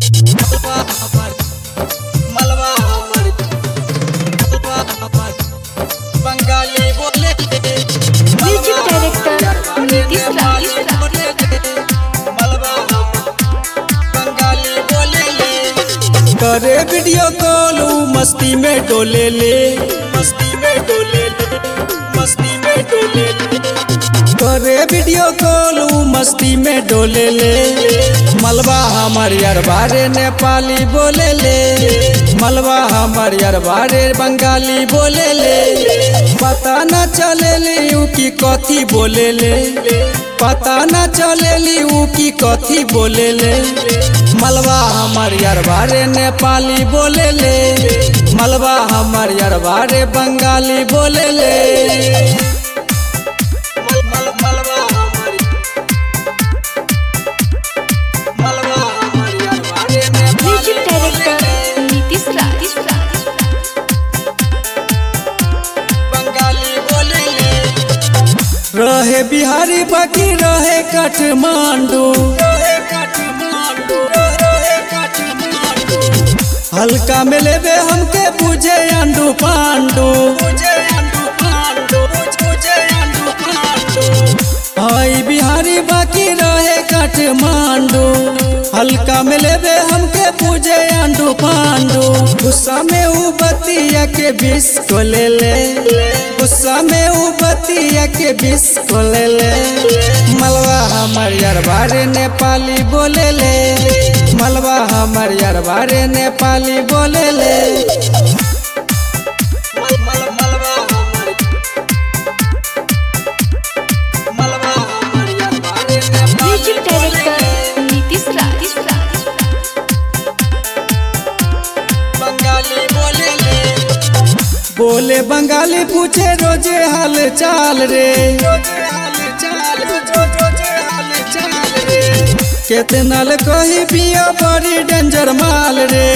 मलबा हमर मलबा हमर मलबा हमर बंगाली बोले म्यूजिक डायरेक्टर नीतीश राज मलबा हमर बंगाली बोले ले करे वीडियो कॉल ऊ मस्ती में डोले ले मस्ती में डोले ले मस्ती में डोले ले करे वीडियो कॉल ऊ मस्ती में डोले ले मलबा हमर यार बारे नेपाली बोले ले मलबा हमर यार बारे बंगाली बोले ले पता न चले ले ऊ की कथी बोले ले पता न चले ली ऊ की कथी बोले ले मलबा हमर यार बारे नेपाली बोले ले मलबा हमर यार बारे बंगाली बोले ले म्यूजिक डायरेक्टर नीतीश राज बंगाली बोले ले रहे बिहारी बाकी रहे काठमांडू हल्का में लेबे हमके बुझे अंडू पांडू हाई बिहारी बाकी रहे काठमांडू हल्का में लेबे हमके पूजे अंडू पांडू गुस्सा में ऊ बतिया के बिस को ले ले गुस्सा में ऊ बतिया के बिस को ले ले मलबा हमर यार बारे नेपाली बोले ले मलबा हमर यार बारे नेपाली बोले ले म्यूजिक डायरेक्टर नीतीश राज बंगाली बोले ले बोले बंगाली पूछे रोजे हाल चाल रे केतना ल कही पिया बड़ी डेंजर माल रे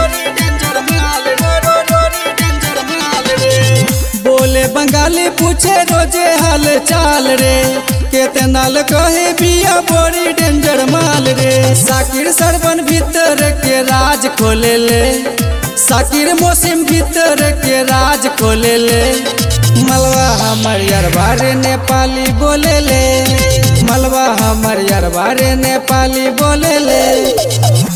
बोले बंगाली पूछे रोजे हाल चाल रे केतना ल कहे बिया बड़ी डेंजर माल रे साकिर सरबन भीतर के राज खोले ले साकिर मौसम भीतर के राज खोले ले मलबा हमर यार बारे नेपाली बोले ले मलबा हमर यार बारे नेपाली बोले ले